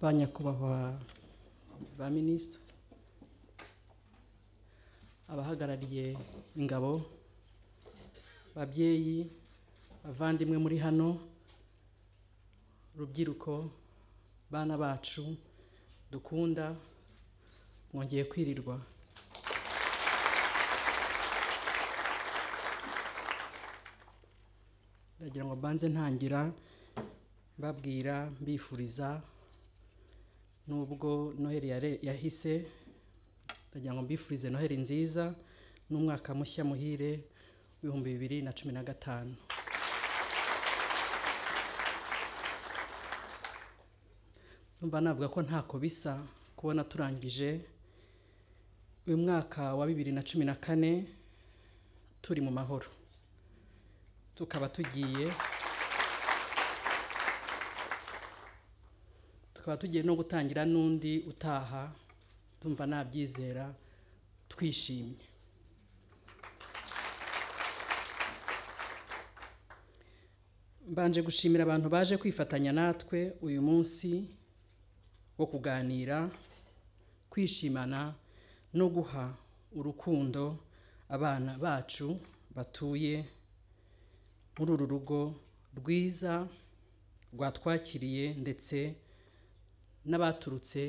ba nyakubahwa ba minisitiri abahagarariye ingabo babyeyi bavandimwe muri hano rubyiruko bana bacu dukunda mwongeye kwirirwa ndagira ngo mbanze ntangira mbabwira mbifuriza nubwo noheli yare- yahise ndagira ngo mbifurize noheli nziza n'umwaka mushya muhire w'ibihumbi bibiri na cumi na gatanu numva navuga ko ntako bisa kubona turangije uyu mwaka wa bibiri na cumi na kane turi mu mahoro tukaba tugiye tukaba tugiye no gutangira n'undi utaha tumva nabyizera twishimye mbanje gushimira abantu baje kwifatanya natwe uyu munsi wo kuganira kwishimana no guha urukundo abana bacu batuye muri uru rugo rwiza rwatwakiriye ndetse n'abaturutse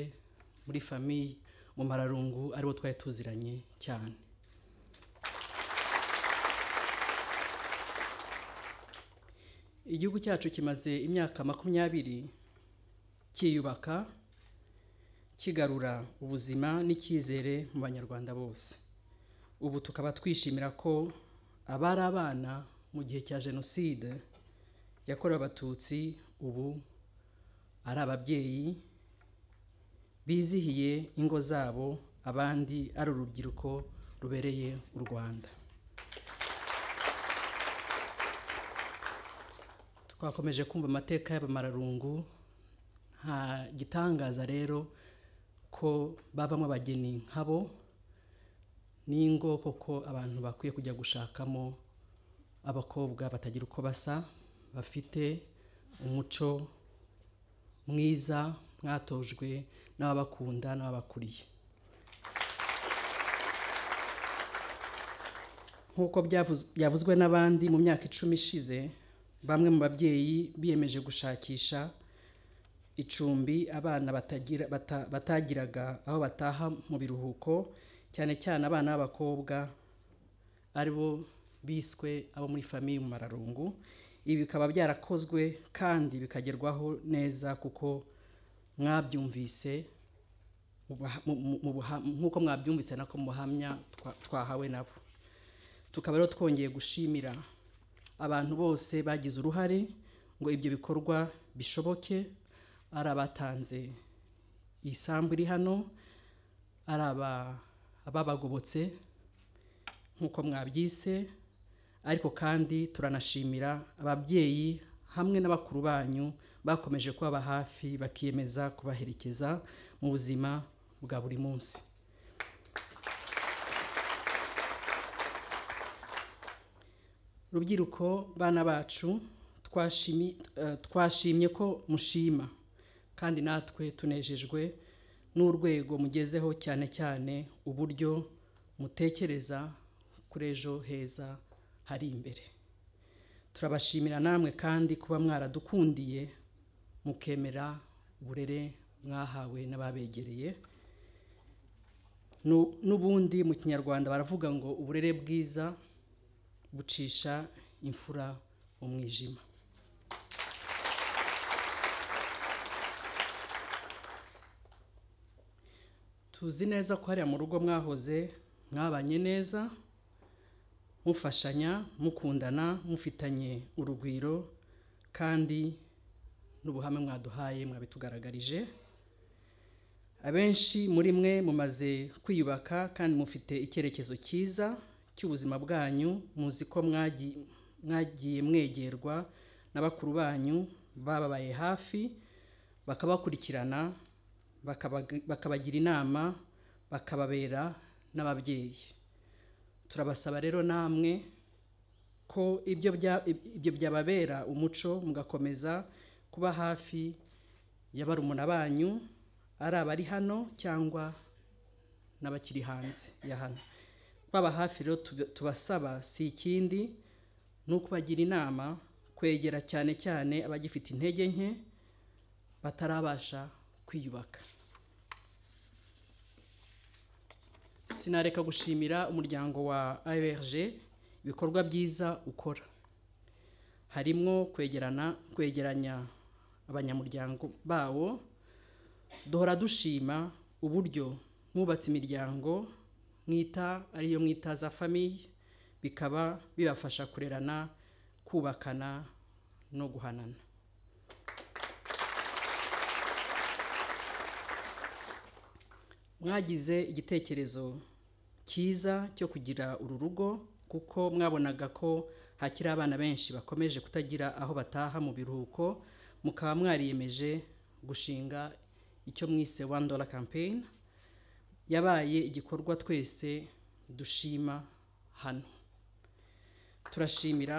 muri famiye mu mararungu aribo twari tuziranye cyane igihugu cyacu kimaze imyaka makumyabiri cyiyubaka kigarura ubuzima n'icyizere mu banyarwanda bose ubu tukaba twishimira ko abari abana mu gihe cya jenoside yakorewe abatutsi ubu ari ababyeyi bizihiye ingo zabo abandi ari urubyiruko rubereye u rwanda twakomeje kumva amateka y'abamararungu nta gitangaza rero ko bavamo abageni nkabo n'ingo koko abantu bakwiye kujya gushakamo abakobwa batagira uko basa bafite umuco mwiza mwatojwe n'ababakunda n'ababakuriye nk'uko byavuz- byavuzwe n'abandi mu myaka icumi ishize bamwe mu babyeyi biyemeje gushakisha icumbi abana batagira, bata, batagiraga aho bataha mu biruhuko cyane cyane abana b'abakobwa aribo biswe abo muri famiye mu mararungu ibi bikaba byarakozwe kandi bikagerwaho neza kuko mwabyumvise mu baha- mu- mu- mu buha- nk'uko mwabyumvise nako mu buhamya twa- twahawe nabo tukaba rero twongeye gushimira abantu bose bagize uruhare ngo ibyo bikorwa bishoboke ari abatanze iyi sambu iri hano ari aba- ababagobotse nk'uko mwabyise ariko kandi turanashimira ababyeyi hamwe n'abakuru banyu bakomeje kubaba hafi bakiyemeza kubaherekeza mu buzima bwa buri munsi rubyiruko bana bacu twashimi- eh, twashimye ko mushima kandi natwe tunejejwe n'urwego mugezeho cyane cyane uburyo mutekereza kuri ejo heza hari imbere turabashimira namwe kandi kuba mwaradukundiye mukemera uburere mwahawe n'ababegereye Nu- n'ubundi mu kinyarwanda baravuga ngo uburere bwiza bucisha imfura mu mwijima tuzi neza ko hariya mu rugo mwahoze mwabanye neza mufashanya mukundana mufitanye urugwiro kandi n'ubuhame mwaduhaye mwabitugaragarije abenshi muri mwe mumaze kwiyubaka kandi mufite icyerekezo cyiza cy'ubuzima bwanyu muzi ko mwagi- mwagiye mwegerwa na bakuru banyu bababaye hafi bakabakurikirana bakabag- bakabagira inama bakababera n'ababyeyi turabasaba rero namwe ko ibyo bya- ibyo byababera umuco mugakomeza kuba hafi y'abarumuna banyu ari abari hano cyangwa n'abakiri hanze ya hano baba hafi rero tuba- tubasaba si ikindi ni ukubagira inama kwegera cyane cyane abagifite intege nke batarabasha kwiyubaka sinareka gushimira umuryango wa ARG ibikorwa byiza ukora harimo kwegerana kwegeranya abanyamuryango bawo duhora dushima uburyo mwubatse imiryango mwita ariyo mwita za famiye bikaba bibafasha kurerana kubakana no guhanana mwagize igitekerezo cyiza cyo kugira uru rugo kuko mwabonaga ko hakiri abana benshi bakomeje kutagira aho bataha mu biruhuko mukaba mwariyemeje gushinga icyo mwise one dollar campaign yabaye igikorwa twese dushima hano turashimira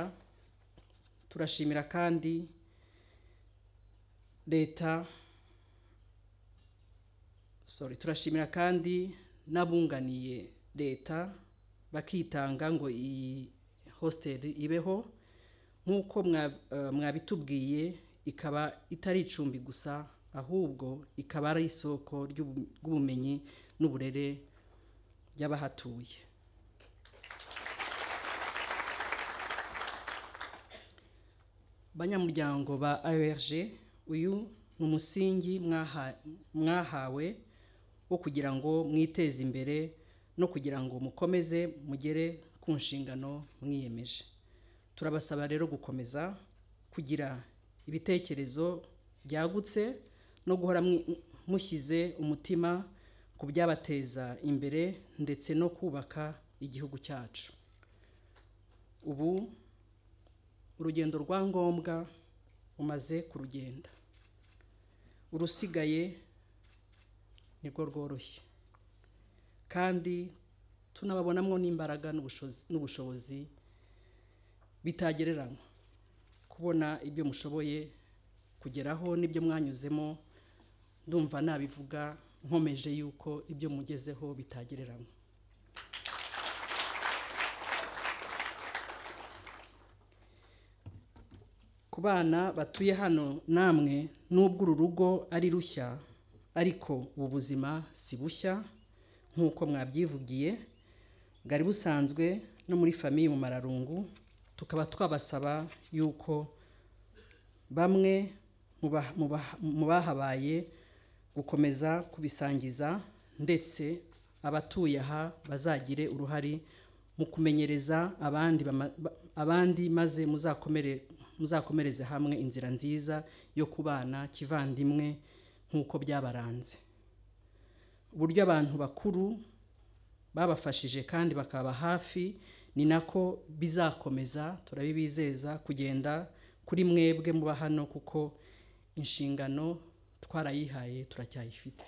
turashimira kandi leta sorry turashimira kandi n'abunganiye leta bakitanga ngo iyi hostel ibeho nk'uko mwa- eh, mwabitubwiye ikaba itari icumbi gusa ahubwo ikaba ari isoko ry'ubu- ry'ubumenyi n'uburere by'abahatuye banyamuryango ba ARG uyu ni umusingi mwaha- mwahawe wo kugira ngo mwiteze imbere no kugira ngo mukomeze mugere ku nshingano mwiyemeje turabasaba rero gukomeza kugira ibitekerezo byagutse no guhora mwi- mushyize umutima ku byabateza imbere ndetse no kubaka igihugu cyacu ubu urugendo rwa ngombwa umaze kurugenda urusigaye nirwo rworoshye kandi tunababonamo n'imbaraga n'ubushozi- n'ubushobozi bitagereranywa kubona ibyo mushoboye kugeraho n'ibyo mwanyuzemo ndumva nabivuga nkomeje yuko ibyo mugezeho bitagereranywa ku bana batuye hano namwe nubwo uru rugo ari rushya ariko ubu buzima si bushya nk'uko mwabyivugiye bwari busanzwe no muri famiye mu mararungu tukaba twabasaba yuko bamwe mu ba- mu ba- mu bahabaye gukomeza kubisangiza ndetse abatuye aha bazagire uruhare mu kumenyereza abandi, bama- ba- abandi maze muzakomere, muzakomereze hamwe inzira nziza yo kubana kivandimwe nk'uko byabaranze uburyo abantu bakuru babafashije kandi bakaba hafi ni nako bizakomeza turabibizeza kugenda kuri mwebwe muba hano kuko inshingano twarayihaye turacyayifite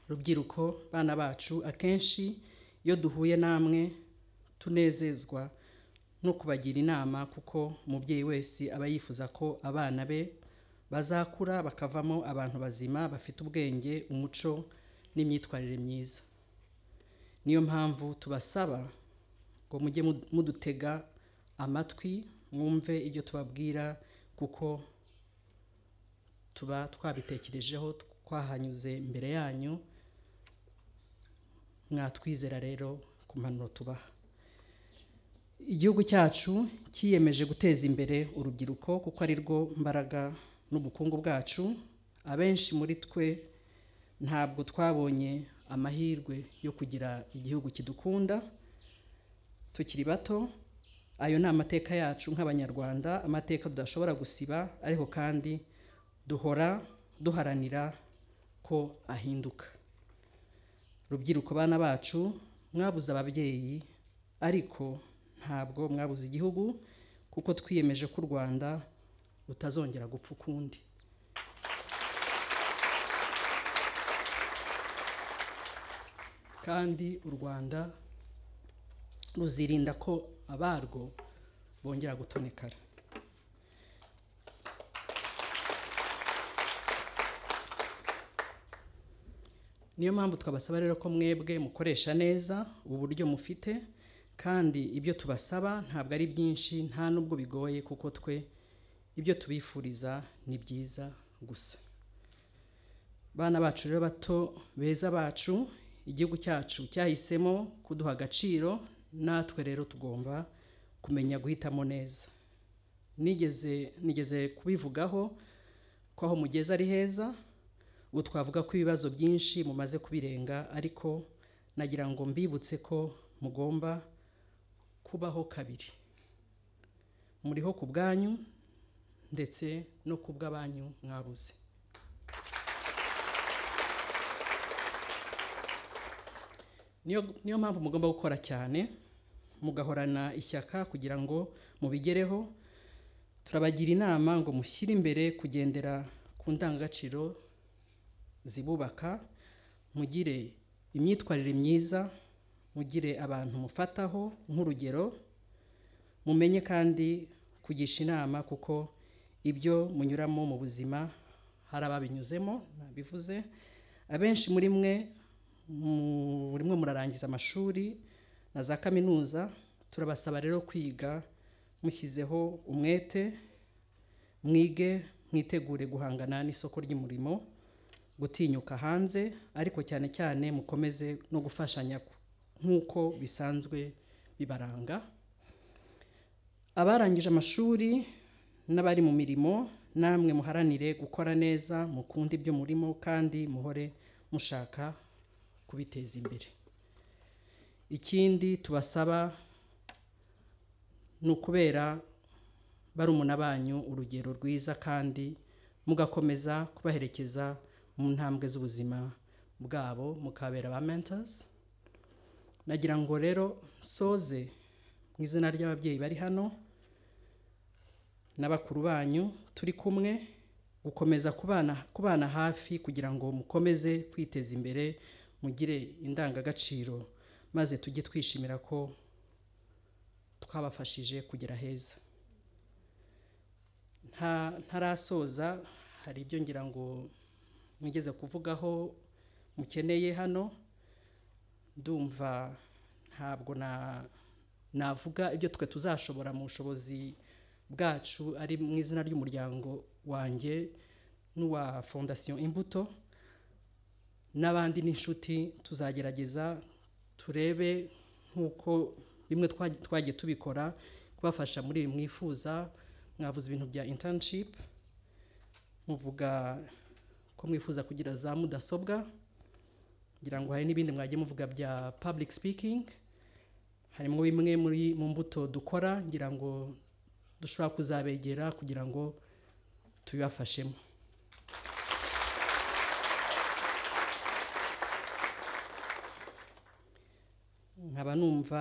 rubyiruko bana bacu akenshi iyo duhuye namwe tunezezwa no kubagira inama kuko umubyeyi wese aba yifuza ko abana be bazakura bakavamo abantu bazima bafite ubwenge umuco n'imyitwarire myiza niyo mpamvu tubasaba ngo mujye mud- mudutega amatwi mwumve ibyo tubabwira kuko tuba twabitekerejeho twahanyuze mbere yanyu mwatwizera rero ku mpanuro tubaha igihugu cyacu cyiyemeje guteza imbere urubyiruko kuko ari rwo mbaraga n'ubukungu bwacu abenshi muri twe ntabwo twabonye amahirwe yo kugira igihugu kidukunda tukiri bato ayo ni amateka yacu nk'abanyarwanda amateka tudashobora gusiba ariko kandi duhora duharanira ko ahinduka rubyiruko bana bacu mwabuze ababyeyi ariko ntabwo mwabuze igihugu kuko twiyemeje ko u rwanda rutazongera gupfa ukundi kandi u rwanda ruzirinda ko abarwo bongera gutonekara niyo mpamvu twabasaba rero ko mwebwe mukoresha neza uburyo mufite kandi ibyo tubasaba ntabwo ari byinshi nta n'ubwo bigoye kuko twe ibyo tubifuriza ni byiza gusa bana bacu rero bato beza bacu igihugu cyacu cyahisemo kuduha agaciro natwe rero tugomba kumenya guhitamo neza nigeze nigeze kubivugaho ko aho mugeze ari heza ubu twavuga ko ibibazo byinshi mumaze kubirenga ariko nagira ngo mbibutse ko mugomba kubaho kabiri muriho ku bwanyu ndetse no ku bw'abanyu mwabuze niyo niyo mpamvu mugomba gukora cyane mugahorana ishyaka kugira ngo mubigereho turabagira inama ngo mushyire imbere kugendera ku ndangagaciro zibubaka mugire imyitwarire myiza mugire abantu mufataho nk'urugero mumenye kandi kugisha inama kuko ibyo munyuramo mu buzima hari ababinyuzemo nabivuze abenshi muri mwe murimo murarangiza amashuri na za kaminuza turabasaba rero kwiga mushyizeho umwete mwige mwitegure guhangana n'isoko ry'umurimo gutinyuka hanze ariko cyane cyane mukomeze no gufashanya nk'uko bisanzwe bibaranga abarangije amashuri n'abari mu mirimo namwe muharanire gukora neza mukunde ibyo murimo kandi muhore mushaka kubiteza imbere ikindi tubasaba ni ukubera barumuna banyu urugero rwiza kandi mugakomeza kubaherekeza mu ntambwe z'ubuzima bwabo mukabera ba mentors nagira ngo rero soze mu izina ry'ababyeyi bari hano n'abakuru banyu turi kumwe gukomeza kubana kubana hafi kugira ngo mukomeze kwiteza imbere mugire indangagaciro maze tujye twishimira ko twabafashije kugera heza nta ntarasoza hari ibyo ngira ngo mwigeze kuvugaho mukeneye hano ndumva ntabwo na navuga ibyo twe tuzashobora mu bushobozi bwacu ari mu izina ry'umuryango wanjye n'uwa fondasiyo imbuto n'abandi n'inshuti tuzagerageza turebe nk'uko bimwe twagiye tubikora kubafasha muri ibi mwifuza mwavuze ibintu bya internship muvuga ko mwifuza kugira za mudasobwa ngira ngo hari n'ibindi mwagiye muvuga bya public speaking harimo bimwe muri mu mbuto dukora ngira ngo dushobora kuzabegera kugira ngo tubibafashemo nkaba numva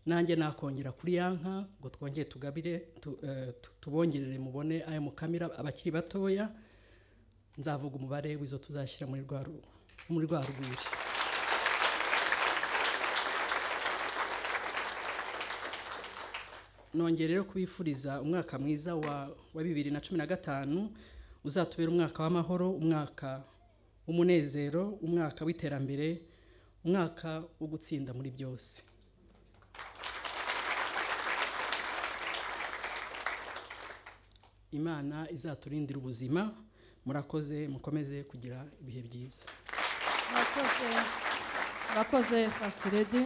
nanjye nakongera kuri ya nka ngo twongere tugabire tubongerere mubone ayo mukamira abakiri batoya nzavuga umubare w'izo tuzashyira muri rwa rwuri nongere rero kubifuriza umwaka mwiza wa bibiri na cumi na gatanu uzatubera umwaka w'amahoro umwaka w'umunezero umwaka w'iterambere umwaka wo gutsinda muri byose imana izaturindira ubuzima murakoze mukomeze kugira ibihe byiza murakoze murakoze fasiti redi